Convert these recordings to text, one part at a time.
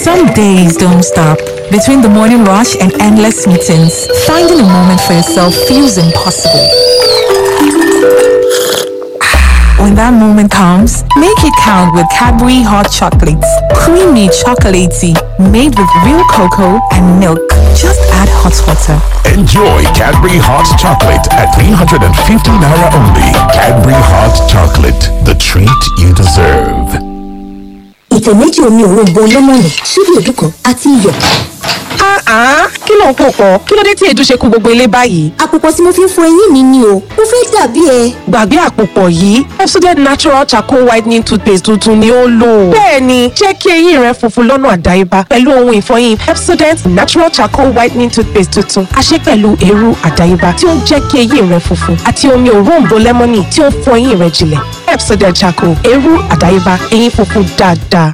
Some days don't stop. Between the morning rush and endless meetings, finding a moment for yourself feels impossible. When that moment comes, make it count with Cadbury Hot Chocolates. Creamy chocolatey, made with real cocoa and milk. Just add hot water. Enjoy Cadbury Hot Chocolate at 350 Naira only. Cadbury Hot Chocolate, the treat you deserve. ìtẹ̀ méjì omi òrombo lẹ́mọ̀nì ṣíbí èédú kan àti iyọ̀. Ah, kí ló ń pò pọ̀? Kí ló dé tí èédú ṣe kú gbogbo ilé báyìí? àpòpọ̀ tí mo fi ń fọ eyín mi ni o mo fẹ́ dàbí ẹ. Gbàgbé àpòpọ̀ yìí, Pepsodent Natural Charcoal Whitening Toothpaste tuntun ni ó lò. Bẹ́ẹ̀ni, jẹ́ kí eyín rẹ funfun lọ́nà àdáyébá pẹ̀lú ohun ìfọyín Pepsodent Natural Charcoal Whitening Toothpaste tuntun. A ṣe pẹ̀lú eérú àdáyébá tí ó ń jẹ́ kí eyín rẹ funfun àti omi òróǹbó lẹ́mọ́nì tí ó ń fọ eyín rẹ jinlẹ̀. Pepsodent Charcoal, eérú àdáyébá, eyín funfun dáadáa.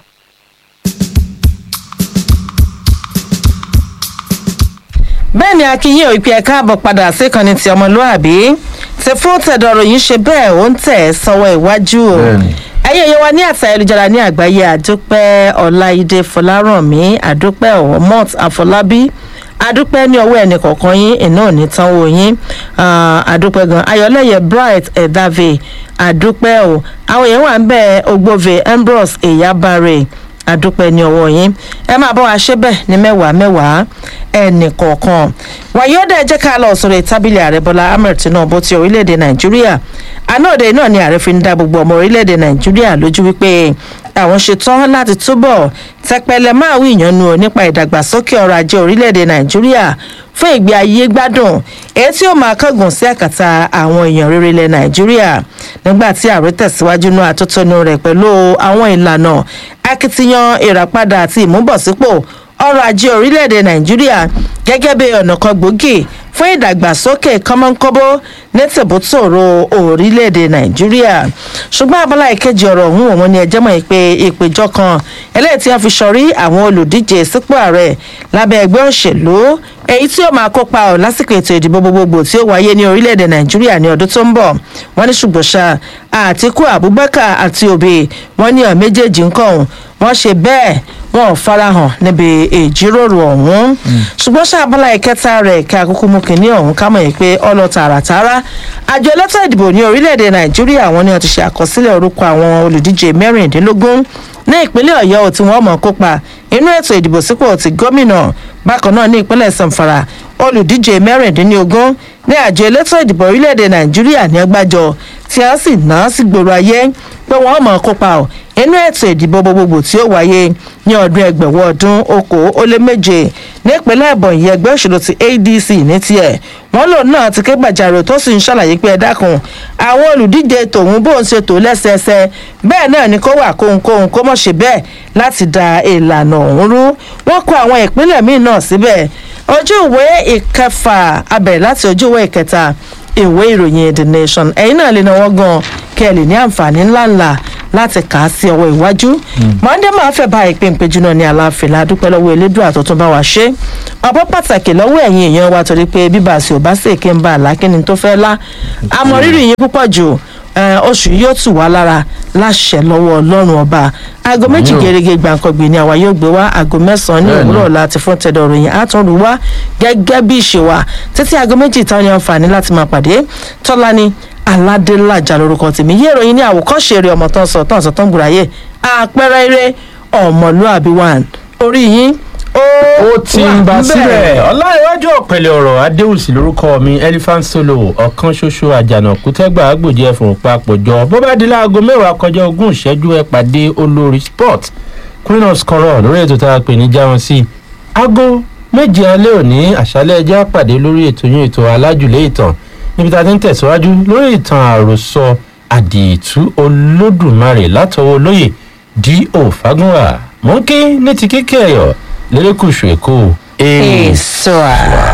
bẹ́ẹ̀ ni akínyìn ò ìpè ẹ̀ka àbọ̀ padà síkànnì ti ọmọlúàbí ti fún tẹ̀dọ̀rọ̀ yìí ṣe bẹ́ẹ̀ ó ń tẹ̀ sọ́wọ́ iwájú o ẹ̀yin èèyàn wa ní àti ayélujára ní àgbáyé àdúpẹ́ ọláìdé fọlárànmí àdúpẹ́ ọ̀mọ́t àfọlábí àdúpẹ́ ní ọwọ́ ẹnì kọ̀ọ̀kan yín iná ò ní tánwó yín Ah, àdúpẹ́ gan ayọ̀lẹ́yẹ bright ẹ̀dáve àdúpẹ́ o àwọn èèyàn wà ń bẹ̀ ogbove ambrose eyabare àdúpẹ́ ní ọwọ́ yín ẹ máa bọ́ wa ṣe bẹ́ẹ̀ ní mẹ́wàá mẹ́wàá ẹnì kọ̀ọ̀kan wàyí ó dẹ̀ jẹ́ ká lọ sọ̀rọ̀ tábìlì ààrẹ bọ́lá ahmed tinubu ti orílẹ̀-èdè nàìjíríà àná òde náà ni ààrẹ fi ń dá gbogbo ọmọ orílẹ̀-èdè nàìjíríà lójú wípé àwọn ṣetán láti túbọ̀ tẹpẹlẹ máa wí ìyànnu o nípa ìdàgbàsókè ọrọ̀ ajé orílẹ̀-èdè nàìjíríà fún ìgbé ayé gbádùn èyí tí ó máa kángun sí àkàtà àwọn èèyàn rere ilẹ̀ nàìjíríà nígbà tí ààrẹ tẹ̀síwájú nú àtótónu rẹ̀ pẹ̀lú àwọn ìlànà akitiyan ìràpadà àti ìmúbọ̀sípò ọrọ̀ ajé orílẹ̀-èdè nàìjíríà gẹ́gẹ́ bí ọ̀nà kan gbòógì fún ìdàgbàsókè kọ́mọ́nkóbó ní tìbútòrò orílẹ̀-èdè nàìjíríà ṣùgbọ́n abala ìkejì ọ̀rọ̀ ọ̀hún òun ni ẹjẹ́ mọ̀ pé ìpèjọ kan eléyìí tí wọ́n fi sọrí àwọn olùdíje sípò ààrẹ lábẹ́ ẹgbẹ́ òṣèlú èyí tí ó máa kópa ọ̀ lásìkò ètò ìdìbò gbogbogbò tí ó wáyé ní orílẹ̀-èdè nàìjíríà ní ọdún tó ń bọ̀ wọ́n ní ṣùgbọ́n ṣá àtìkú abubakar àti òbí wọ́n ní ọ̀ méjèèjì ń kọ̀ọ̀hún wọ́n ṣe bẹ́ẹ̀ wọn ò farahàn níbi ìjíròrò ọ̀hún ṣùgbọ́n ṣàbọ̀lá ìkẹta rẹ̀ kí akókó mú kínní ọ̀hún ká mọ̀ yìí pé ọlọ tààràtàrà àjọ elétò ìdìbò ní orílẹ̀-èdè nàìjíríà wọn ni wọn ti ṣe àkọsílẹ̀ orúkọ àwọn olùdíje mẹ́rìndínlógún ní ìpínlẹ̀ ọ̀yọ́ tí wọ́n mọ̀ kópa inú ètò ìdìbò sípò ti gómìnà bákan náà ní ìpínlẹ̀ sanfara olùdíje mẹ́rìndínlógún ní àjọ elétò ìdìbò orílẹ̀-èdè nàìjíríà ní ọgbàjọ tí a sì ná sí gbòòrò ayé pé wọ́n mọ̀ kópa ọ̀ inú ètò ìdìbò gbogbogbò tí ó wáyé ní ọdún ẹgbẹ̀wọ̀ ọdún okòó ó lé méje nípínlẹ̀ ẹ̀bọ̀nyí ẹgbẹ́ òṣèlú ti adc ní tiẹ̀ wọ́n lòun náà ti ké gbàjarè tó sì ń ṣàlàyé pé ẹ dákun àwọn olùdíje tòun bó ń ṣe tò lẹ́sẹẹsẹ bẹ́ẹ̀ náà ni kó wà kóhunkóhun kó mọ̀ ṣe bẹ́ẹ̀ láti da ìlànà ọ̀hún rú wọ́n kó àwọn ìpínlẹ̀ míì náà síbẹ̀ ojú ìwé ìkẹfà abẹ̀rẹ̀ láti ojú ìwé ìkẹta ìwé ìròyìn the nation ẹ̀yin náà lè náwó gan kí ẹ lè ní àǹfààní ńláńlá láti kà á sí ọwọ́ iwájú mọ́ndé máa fẹ́ bá ìpín ìpéjú náà ní aláàfin ládùúpẹ́ lọ́wọ́ elédùn àtúntún bá wa ṣe ọ̀pọ̀ pàtàkì lọ́wọ́ ẹ̀yin èèyàn wa torí pé bíbá àti òbá sì kí n bá àlákíní tó fẹ́ lá àmọ́ rírì yín púpọ̀ jù oṣù yóò tù wá lára láṣẹ lọ́wọ́ ọlọ́run ọba aago méjì gẹ́gẹ́ gbàǹkangbè ni àwa yóò gbé wá aago mẹ́sàn-án ní òwúrọ̀ láti fún tẹ̀dọ̀ ròyìn àtúnrù wá gẹ́gẹ́ bí ìṣe wa títí aago méjì táwọn ní àǹfààní láti máa pàdé tọ́lání aládélájà lórúkọ tèmi yé ìròyìn ní àwòkọ́ṣe eré ọmọ tán sọ tán sọ tán gbùráyè àpẹẹrẹ eré ọmọlúàbí one orí yín ó ti ń bá síbẹ̀ ọláìwájú ọ̀pẹ̀lẹ̀ ọ̀rọ̀ adéhùsì lórúkọ mi elephant solo ọ̀kan ṣoṣo àjànàkú tẹ́gbà àgbòjì ẹ̀fọ̀n papọ̀jọ bó bá di láago mẹ́wàá kọjá ogún ìṣẹ́jú ẹ pàdé olórí sport queen of scorọ̀ lórí ètò tá a pè ní jáwọn sí aago méje alẹ́ òní àṣálẹ́ ẹjẹ́ àpàdé lórí ètò yín ètò alájùlé ìtàn níbi tá a ti ń tẹ̀síwájú lórí ìtàn àròsọ àdìtú olódùmarè látọwọ́ olóyè d.o. fagunwa mọ́kí ní ti kíkẹ́ ẹ̀yọ́ lérékùṣù èkó. èso à.